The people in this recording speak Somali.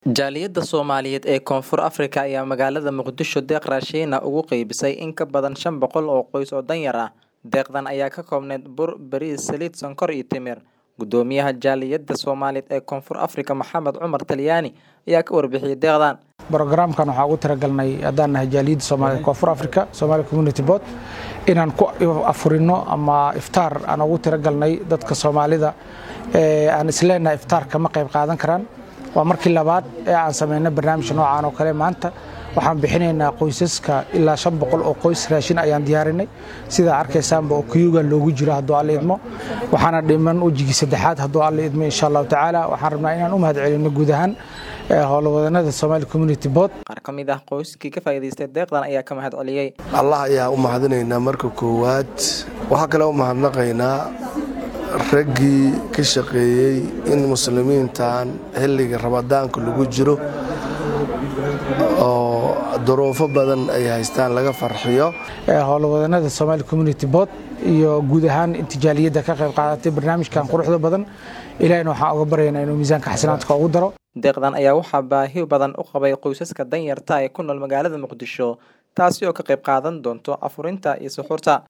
Jaaliyadda Soomaaliyeed ee Koonfur Afrika ayaa magaalada Muqdisho deeq raashin ah ugu qaybisay in ka badan shan boqol oo qoys oo danyar ah. Deeqdan ayaa ka koobneyd bur, bariis, saliid, sonkor iyo timir. Gudoomiyaha Jaaliyadda Soomaaliyeed ee Koonfur Afrika Maxamed Cumar Talyaani ayaa ka warbixiyay deeqdan. brogaraamkan waxaan ugu talagalnay haddaan nahay jaaliyadda Soomaaliyeed Koonfur Afrika Somali Community Board inaan ku afurino ama iftaar aan ugu talagalnay dadka Soomaalida ee aan isleenahay iftaar kama qayb qaadan karaan waa markii labaad ee aan sameynay barnaamij noocan oo kale maanta waxaan bixinaynaa qoysaska ilaa shan boqol oo qoys raashin ayaan diyaarinay sidaa arkaysaanba oo kuyuga loogu jiro hadduu alla idmo waxaana dhiman wejigii saddexaad hadduu alla idmo insha allahu tacaala waxaan rabnaa inaan u mahad celino guud ahaan howlwadanada Somali Community Board Qaar ka mid ah qoyskii ka faa'iidaystay deeqdan ayaa ka mahad celiyay. allah ayaa u mahadinaynaa marka koowaad waxaa kale u mahadnaqaynaa raggii ka shaqeeyey in muslimiintan xilliga ramadaanka lagu jiro oo duruufo badan ay haystaan laga farxiyo howlwadanada Somali Community Board iyo guud ahaan inta jaaliyadda ka qayb qaadatay barnaamijkan quruxda badan ilaahayna waxaan uga baryaynaa inuu miisaanka xasanaadka ugu daro Deeqdan ayaa waxaa baahi badan u qabay qoysaska danyarta ee ku nool magaalada Muqdisho taasi oo ka qayb qaadan doonto afurinta iyo suxuurta.